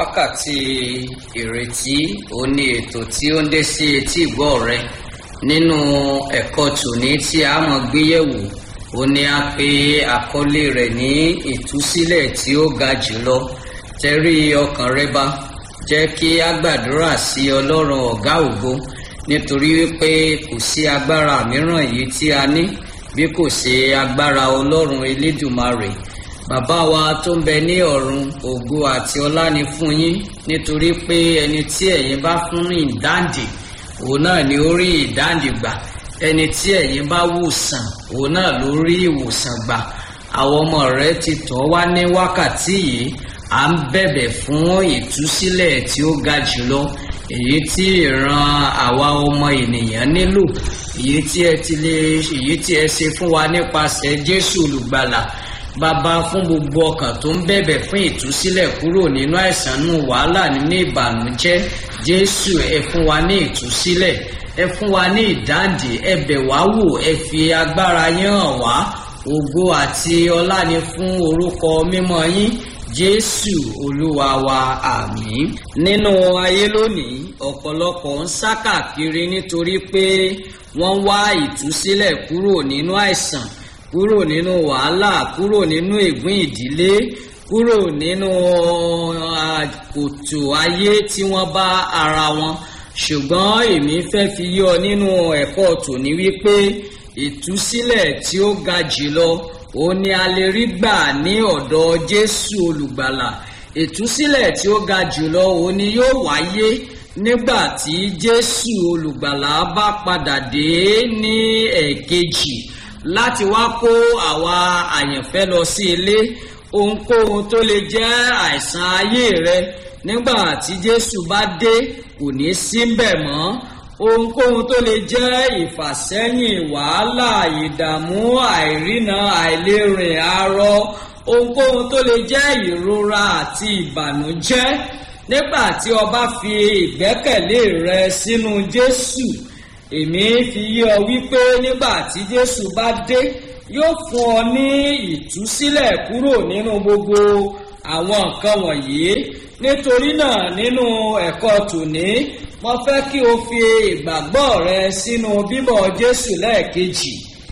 wákàtí ìrètí ó ní ètò tí ó ń dé sí etí ìgbọ́ rẹ nínú ẹ̀kọ́ tòní tí a mọ̀ gbéyẹ̀wò ó ní a pè àkọlé rẹ̀ ní ìtúsílẹ̀ tí ó ga jùlọ tẹrí ọkàn rẹ bá jẹ́ kí a gbàdúrà sí ọlọ́run ọ̀gá ògo nítorí wípé kò sí agbára mìíràn yìí tí a ní bí kò sí agbára ọlọ́run elédùmarè bàbá wa tó ń bẹ ní ọ̀run ògo àti ọlá ni fún yín nítorí pé ẹni tí ẹ̀yin bá fún ní ìdáǹdè òun náà ni ó rí ìdáǹdè gbà ẹni tí ẹ̀yin bá wòsàn òun náà ló rí ìwòsàn gbà àwọn ọmọ rẹ ti tọ́ wá ní wákàtí yìí à ń bẹ̀bẹ̀ fún ìtúsílẹ̀ tí ó ga jùlọ èyí tí ìran àwa ọmọ ènìyàn nílò èyí tí ẹ ti lè èyí tí ẹ ṣe fún wa nípasẹ̀ Jésù olùgbàlà bàbá fún gbogbo ọkàn tó ń bẹ̀bẹ̀ fún ìtúsílẹ̀ kúrò nínú àìsàn nù wàhálà nínú ìbànújẹ́ Jésù ẹ fún wa ní ìtúsílẹ̀ ẹ fún wa ní ìdáǹdè ẹ bẹ̀ wá wò ẹ fi agbára yín hàn wá ògo àti ọlá ni fún orúkọ mímọ́ yín jésù olúwa wa àmín nínú ayé lónìí ọ̀pọ̀lọpọ̀ ń sá kàkiri nítorí pé wọ́n wá ìtúsílẹ̀ kúrò nínú àìsàn kúrò nínú wàhálà kúrò nínú ègún ìdílé kúrò nínú kòtò ayé tí wọ́n bá ara wọn ṣùgbọ́n èmi fẹ́ fi yọ nínú ẹ̀kọ́ tòní wípé ìtúsílẹ̀ tí ó ga jùlọ ó ní a lè rí gbà ní ọ̀dọ̀ Jésù olùgbàlà ìtúsílẹ̀ tí ó ga jùlọ ó ní yóò wáyé nígbà tí Jésù olùgbàlà bá padà dé ní ẹ̀ẹ̀kejì láti wá kó àwa àyànfẹ́ lọ sí ilé ohunkóhun tó lè jẹ́ àìsàn ayé rẹ nígbà tí Jésù bá dé kò ní sí mbẹ̀ mọ́ ohunkóhun tó lè jẹ́ ìfàsẹ́yìn wàhálà ìdààmú àìrìnà àìlérìn arọ ohunkóhun tó lè jẹ́ ìrora àti ìbànújẹ́ nígbà tí o bá fi ìgbẹ́kẹ̀lé rẹ sínú Jésù èmi fi yé ọ wípé nígbà tí Jésù bá dé yóò fún ọ ní ìtúsílẹ̀ kúrò nínú gbogbo àwọn nǹkan wọ̀nyí nítorí náà nínú ẹ̀kọ́ tòní mo fẹ́ kí o fi ìgbàgbọ́ rẹ sínú bíbọ̀ Jésù lẹ́ẹ̀kejì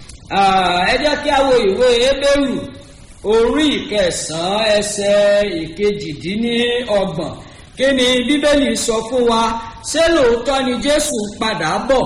ẹ jẹ́ kí a wo ìwé Hébérù orí ìkẹsàn-án ẹsẹ̀ ìkejìdínlọ́gbọ̀n kí ni Bíbélì sọ fún wa ṣé lóòótọ́ ni Jésù padà bọ̀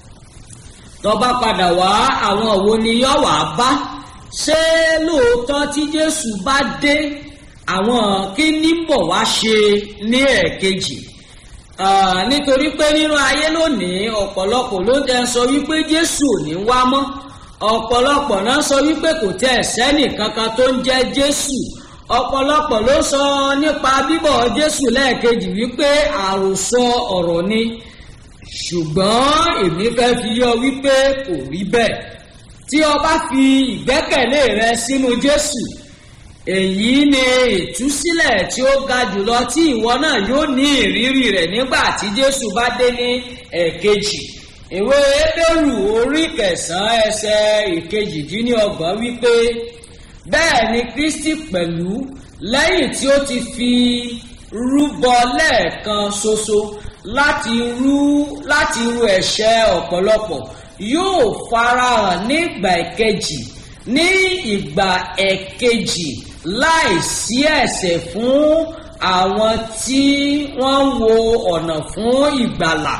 tó bá padà wá àwọn wo ni yó wá bá ṣé lóòótọ́ tí Jésù bá dé àwọn kí ní bọ̀ wá ṣe ní ẹ̀ẹ̀kejì nítorí pé nínú ayé lónìí ọ̀pọ̀lọpọ̀ ló ń sọ wípé Jésù ò ní wá mọ́ ọ̀pọ̀lọpọ̀ náà sọ wípé kò tẹ́ ẹ̀ sẹ́nì kankan tó ń jẹ́ Jésù ọ̀pọ̀lọpọ̀ ló sọ nípa bíbọ̀ Jésù lẹ́ẹ̀kejì wípé àròsọ ọ̀rọ̀ ni ṣùgbọ́n èmi fẹ́ fi yọ wípé kò rí bẹ́ẹ̀ tí o bá fi ìgbẹ́kẹ̀lé rẹ sínú Jésù èyí ni ìtúsílẹ̀ tí ó ga jùlọ tí ìwọ náà yóò ní ìrírí rẹ̀ nígbà tí Jésù bá dé ní ẹ̀ẹ̀kejì ìwé Hébérù orí kẹsàn-án ẹsẹ̀ ìkejìdínlọ́gbọ̀n wípé bẹ́ẹ̀ ni Kristi pẹ̀lú lẹ́yìn tí ó ti fi rúbọ lẹ́ẹ̀kan ṣoṣo láti rú láti rú ẹ̀ṣẹ̀ ọ̀pọ̀lọpọ̀ yóò farahàn ní ìgbà ìkejì ní ìgbà ẹ̀kejì láìsí ẹ̀ṣẹ̀ fún àwọn tí wọ́n ń wo ọ̀nà fún ìgbàlà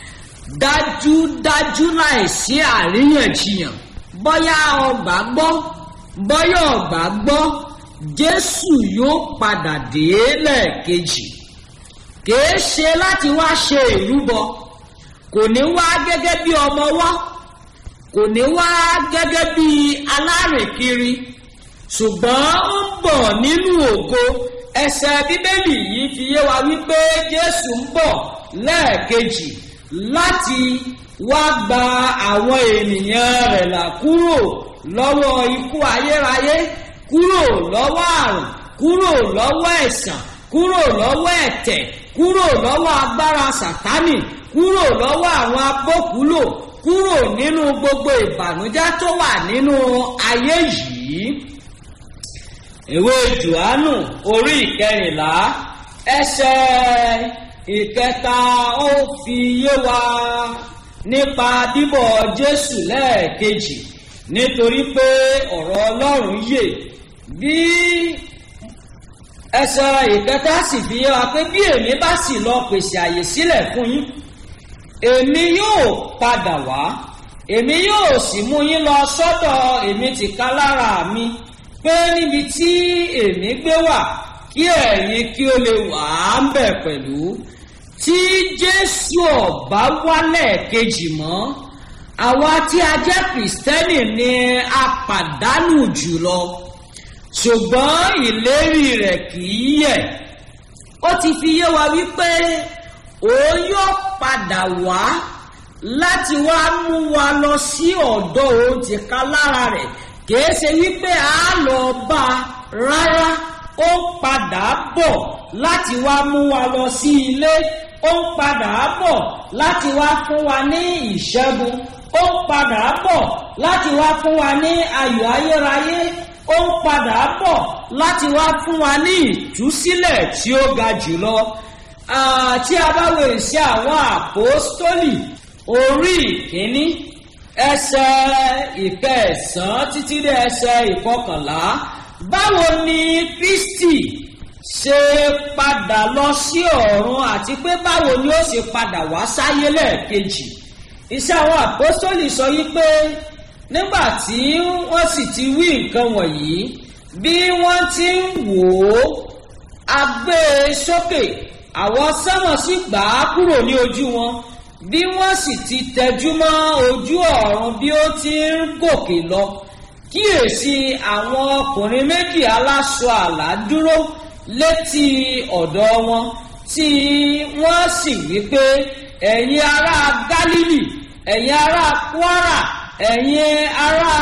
dájúdájú láìsí àríyànjiyàn bóyá ọgbà gbọ́ bóyá ọgbà gbọ́ Jésù yóò padà dé lẹ́ẹ̀kejì kìí ṣe láti wá ṣe ìrúbọ kò ní wá gẹ́gẹ́ bí ọmọ wá kò ní wá gẹ́gẹ́ bí alárìnkiri ṣùgbọ́n ó ń bọ̀ nínú ògo ẹsẹ̀ bíbélì yìí fi yé wa wípé Jésù ń bọ̀ lẹ́ẹ̀kejì láti wá gba àwọn ènìyàn rẹ̀ là kúrò lọ́wọ́ ikú ayérayé kúrò lọ́wọ́ àrùn kúrò lọ́wọ́ ẹ̀sàn kúrò lọ́wọ́ ẹ̀tẹ̀ kúrò lọ́wọ́ agbára sàtánì kúrò lọ́wọ́ àwọn abókúlò kúrò nínú gbogbo ìbànújẹ́ tó wà nínú ayé yìí ìwé Jòhánù orí ìkẹrìnlá ẹsẹ̀ ìkẹta ó fi yé wa nípa bíbọ̀ jésù lẹ́ẹ̀kejì nítorí pé ọ̀rọ̀ ọlọ́run yè bí ẹsẹ̀ ìkẹta sì fi yé wa pé bí èmi bá sì lọ pèsè àyè sílẹ̀ fún yín èmi yóò padà wá èmi yóò sì mú yín lọ sọ́dọ̀ èmi tìka lára mi pé níbi tí èmi gbé wà kí ẹ̀yin kí ó lè wà á ń bẹ̀ pẹ̀lú tí jésù ọ̀bá wálẹ̀ kejì mọ́ àwa tí a jẹ́ kìrìsìtẹ́nì ni a pàdánù jùlọ ṣùgbọ́n ìlérí rẹ̀ kì í yẹ̀ ó ti fi yé wa wípé òun yóò padà wá láti wá mú wa lọ sí ọ̀dọ̀ òun ti ká lára rẹ̀ kìí ṣe wípé a lọ bá a rárá ó ń padà bọ̀ láti wá mú wa lọ sí ilé ó ń padà bọ̀ láti wá fún wa ní ìṣẹ́gun ó ń padà bọ̀ láti wá fún wa ní ayọ̀ ayérayé ó ń padà bọ̀ láti wá fún wa ní ìtúsílẹ̀ tí ó ga jùlọ tí a bá wo èsì àwọn àpòstólì orí ìkíní ẹsẹ̀ ìkẹsàn-án títí dé ẹsẹ̀ ìkọkànlá báwo ni kristi ṣe padà lọ sí ọ̀run àti pé báwo ni ó ṣe padà wá sáyé lẹ́ẹ̀kejì iṣẹ́ àwọn àpòstólì sọ yí pé nígbà tí wọ́n sì ti wí nǹkan wọ̀nyí bí wọ́n ti ń wò ó a gbé e sókè àwọn sánmọ̀ sì gbà á kúrò ní ojú wọn bí wọ́n sì ti tẹjú mọ́ ojú ọ̀run bí ó ti ń gòkè lọ kíyèsí àwọn ọkùnrin méjì aláṣọ àlá dúró létí ọ̀dọ̀ wọn tí wọ́n sì wí pé ẹ̀yin ará gálílì ẹ̀yin ará kwara ẹ̀yin ará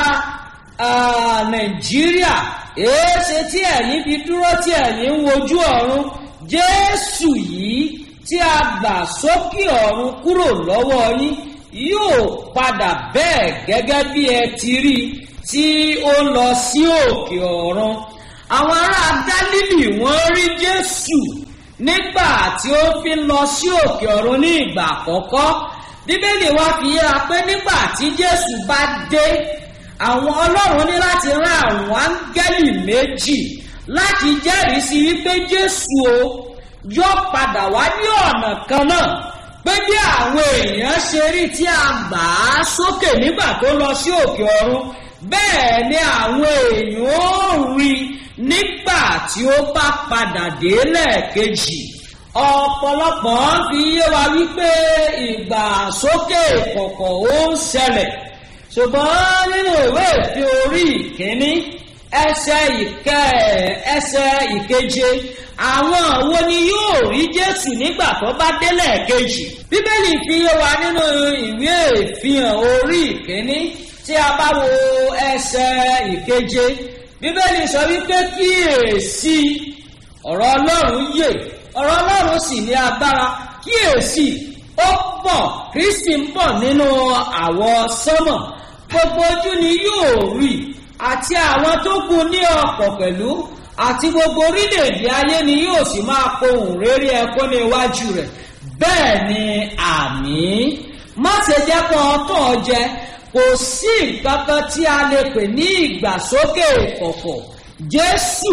nàìjíríà èéṣe tí ẹ̀yin fi dúró tí ẹ̀yin ń wojú ọ̀run jésù yìí tí a gbà sókè ọ̀run kúrò lọ́wọ́ yín yóò padà bẹ́ẹ̀ gẹ́gẹ́ bí ẹ ti rí tí ó lọ sí òkè ọ̀run àwọn ará gálílì wọ́n rí jésù nígbà tí ó fi lọ sí òkè ọ̀run ní ìgbà àkọ́kọ́ bíbélì wa fi yéra pé nígbà tí jésù bá dé àwọn ọlọ́run ní láti rán àwọn áńgẹ́lì méjì láti jẹ́rìí sí wípé jésù o yóò padà wá ní ọ̀nà kan náà pé bí àwọn èèyàn ṣe rí tí a gbà á sókè nígbà tó lọ sí òkè ọ̀run bẹ́ẹ̀ ni àwọn èèyàn ó rí nígbà tí ó bá padà dé lẹ́ẹ̀kejì ọ̀pọ̀lọpọ̀ fi yé wa wípé ìgbà sókè kọ̀kọ̀ ó ń ṣẹlẹ̀ ṣùgbọ́n nínú ìwé ìfi orí ìkíní ẹsẹ̀ ìkẹ́ ẹsẹ̀ ìkeje àwọn wo ni yóò rí jésù nígbà tó bá délẹ̀ kejì bíbélì fi yé wa nínú ìwé ìfihàn orí ìkíní tí a bá wo ẹsẹ̀ ìkeje bíbélì sọ wípé kíyèsí ọ̀rọ̀ ọlọ́run yè ọ̀rọ̀ ọlọ́run sì ní agbára kíyèsí ó bọ̀ kristi ń bọ̀ nínú àwọ̀ sánmọ̀ gbogbo ojú ni yóò rí àti àwọn tó kù ní ọ̀pọ̀ pẹ̀lú àti gbogbo orílẹ̀-èdè ayé ni yóò sì máa pohùn réré ẹkún ní iwájú rẹ̀ bẹ́ẹ̀ ni àmì má ṣe jẹ́ kó ọtọ̀ jẹ kò sí nǹkan kan tí a lè pè ní ìgbàsókè ìkọ̀kọ̀ jésù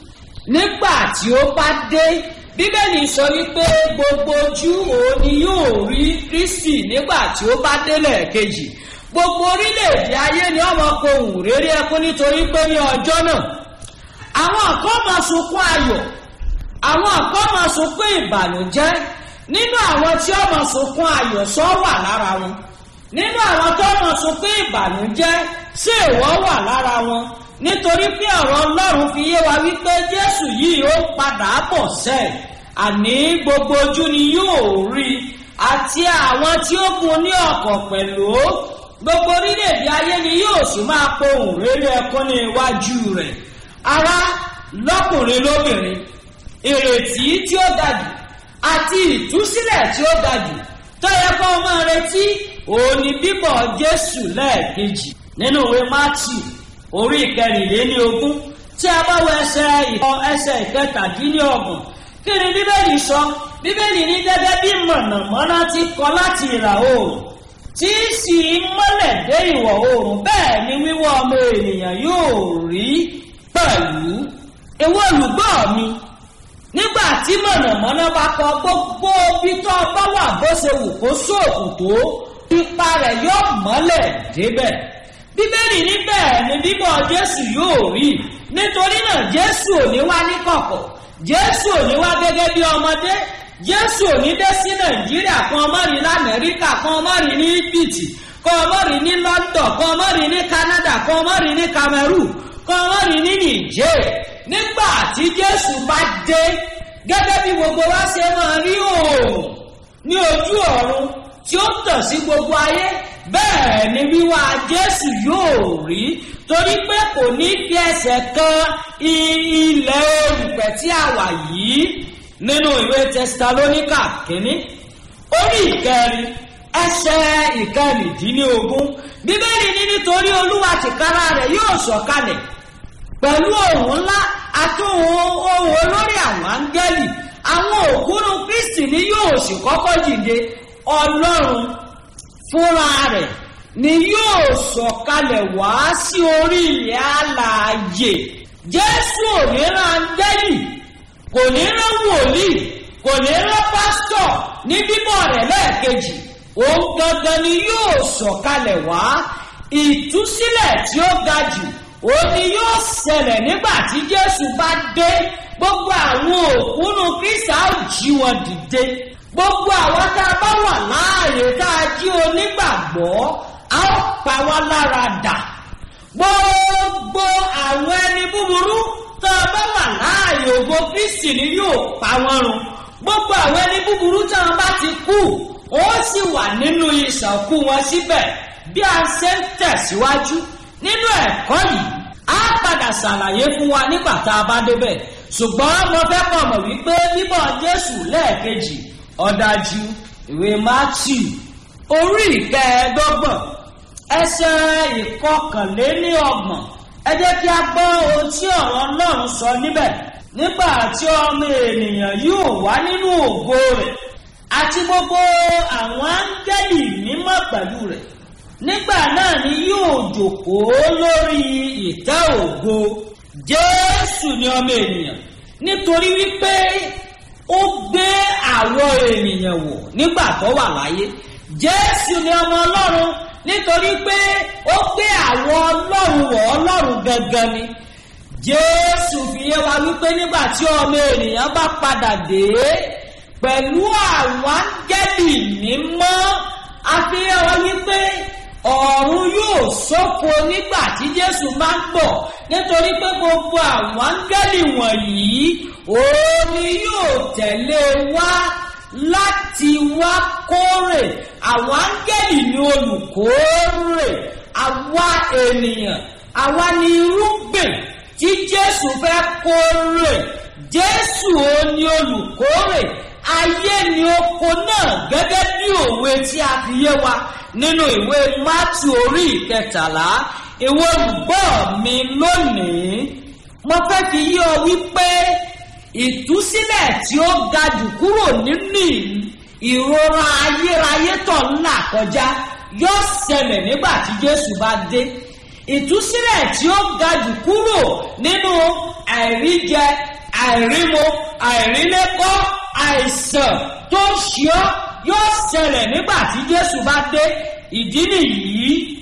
nígbà tí ó bá dé bíbélì sọ wípé gbogbo ojú òun ni yóò rí kristi nígbà tí ó bá délẹ̀ kejì gbogbo orílẹ̀-èdè ayé ni ọmọ pohùn réré ẹkún nítorí pé ní ọjọ́ náà àwọn kan máa sunkún ayọ̀ àwọn kan máa sunkún ìbànújẹ́ nínú àwọn tí ó máa sunkún ayọ̀ sọ wà lára wọn nínú àwọn tó máa sunkún ìbànújẹ́ sí ìwọ́ wà lára wọn nítorí pé ọ̀rọ̀ ọlọ́run fi yé wa wípé jésù yìí ó padà bọ̀ sẹ́ẹ̀ àní gbogbo ojú ni yóò rí àti àwọn tí ó gun ní ọ̀kọ̀ pẹ̀lú gbogbo orílẹ̀-èdè ayé ni yóò sì máa pohùn réré ẹkún ní iwájú rẹ̀ ará lọ́kùnrin lóbìnrin ìrètí tí ó dájú àti ìtúsílẹ̀ tí ó dájú tó yẹ kó máa retí òun ni bíbọ̀ jésù lẹ́ẹ̀kejì nínú ìwé matthew orí ìkẹrìnléní ogún tí a bá wọ ẹsẹ̀ ìkọ ẹsẹ̀ ìkẹtàdínlọ́gbọ̀n kí ni bíbélì sọ bíbélì ní gẹ́gẹ́ bí mọ̀nàmọ́ná ti kọ láti ìlà oòrùn tí sì ń mọ́lẹ̀ dé ìwọ̀ oòrùn bẹ́ẹ̀ ni wíwọ́ ọmọ ènìyàn yóò rí pẹ̀lú ìwọ olùgbọ́ mi nígbà tí mọ̀nàmọ́ná bá kọ gbogbo bí tó bá wà bó ṣe wù kó sóòkùn tó ipa rẹ̀ yóò mọ́lẹ̀ débẹ̀ bíbélì ní bẹ́ẹ̀ ni bíbọ̀ jésù yóò rí nítorí náà jésù ò ní wá ní kọ̀kọ̀ jésù ò ní wá gẹ́gẹ́ bí ọmọdé jésù ò ní dé sí nàìjíríà kan ọmọ rí lamẹ́ríkà kan ọmọ rí ní íjíbítì kan ọmọ rí ní london kan ọmọ rí ní canada kan ọmọ rí ní cameroon kan ọmọ rí ní niger nígbà tí jésù bá dé gẹ́gẹ́ bí gbogbo wa ṣe máa rí òòrùn ní ojú ọ̀run tí ó tàn sí gbogbo ayé bẹ́ẹ̀ ni wíwá jésù yóò rí torí pé kò ní fi ẹsẹ̀ kan ilẹ̀ erùpẹ̀ tí a wà yìí nínú ìwé tẹsalóníkà kínní orí ìkẹrin ẹsẹ̀ ìkẹrìndínlógún bíbélì ní nítorí olúwa tìkára rẹ̀ yóò sọ̀kalẹ̀ pẹ̀lú ohùn ńlá àti ohùn olórí àwọn áńgẹ́lì àwọn òkúrú kristi ni yóò sì kọ́kọ́ dìde ọlọ́run fúnra rẹ̀ ni yóò sọ̀kalẹ̀ wá sí orí ilẹ̀ alààyè jésù ò ní rán áńgẹ́lì kò ní rán wòlíì kò ní rán pásítọ̀ ní bíbọ̀ rẹ̀ lẹ́ẹ̀kejì òun gangan ni yóò sọ̀kalẹ̀ wá ìtúsílẹ̀ tí ó ga jù òun ni yóò ṣẹlẹ̀ nígbà tí jésù bá dé gbogbo àwọn òkúnu kristi á jí wọn dìde gbogbo àwọn tá a bá wà láàyè tá a jí onígbàgbọ́ á pa wá lára dà gbogbo àwọn ẹni búburú tá a bá wà láàyè ògo kristi ni yóò pa wọn run gbogbo àwọn ẹni búburú tí wọn bá ti kú ó sì wà nínú ìsànkú wọn síbẹ̀ bí a ṣe ń tẹ̀síwájú nínú ẹ̀kọ́ yìí á padà ṣàlàyé fún wa nígbà tá a bá débẹ̀ ṣùgbọ́n mo fẹ́ kọ̀ mọ̀ wípé bíbọ̀ jésù lẹ́ẹ̀kejì ọ̀dájú ìwé matthew orí ìkẹẹ̀ẹ́dọ́gbọ̀n ẹsẹ̀ ìkọkànléníọgbọ̀n ẹ jẹ́ kí a gbọ́ ohun tí ọ̀rọ̀ ọlọ́run sọ níbẹ̀ nígbà tí ọmọ ènìyàn yóò wá nínú ògo rẹ̀ àti gbogbo àwọn áńgẹ́lì mímọ́ pẹ̀lú rẹ̀ nígbà náà ni yóò jòkóó lórí ìtẹ́ ògo jésù ni ọmọ ènìyàn nítorí wípé ó gbé àwọn ènìyàn wò nígbà tó wà láyé jésù ni ọmọ ọlọ́run nítorí pé ó gbé àwọn ọlọ́run wọ̀ ọlọ́run gangan ni jésù fi yé wa wípé nígbà tí ọmọ ènìyàn bá padà dé pẹ̀lú àwọn áńgẹ́lì mímọ́ àfihàn wa wípé ọ̀run yóò ṣófo nígbà tí jésù máa ń bọ̀ nítorí pé gbogbo àwọn áńgẹ́lì wọ̀nyí òun ni yóò tẹ̀lé wá láti wá kórè àwọn áńgẹ́lì ni olùkórè àwa ènìyàn àwa ni irúgbìn tí jésù fẹ́ kórè jésù òun ni olùkórè ayé ni oko náà gẹ́gẹ́ bí òwe tí a fi yé wa nínú ìwé mátì orí ìkẹtàlá ìwé olùgbọ́ mi lónìí mo fẹ́ fi yé ọ wípé ìtúsílẹ̀ tí ó ga jù kúrò nínú ìrora ayérayé tó ń là kọjá yóò ṣẹlẹ̀ nígbà tí jésù bá dé ìtúsílẹ̀ tí ó ga jù kúrò nínú àìríjẹ àìrímo àìrílékọ́ àìsàn tó ṣe ọ́ yóò ṣẹlẹ̀ nígbà tí jésù bá dé ìdí nìyí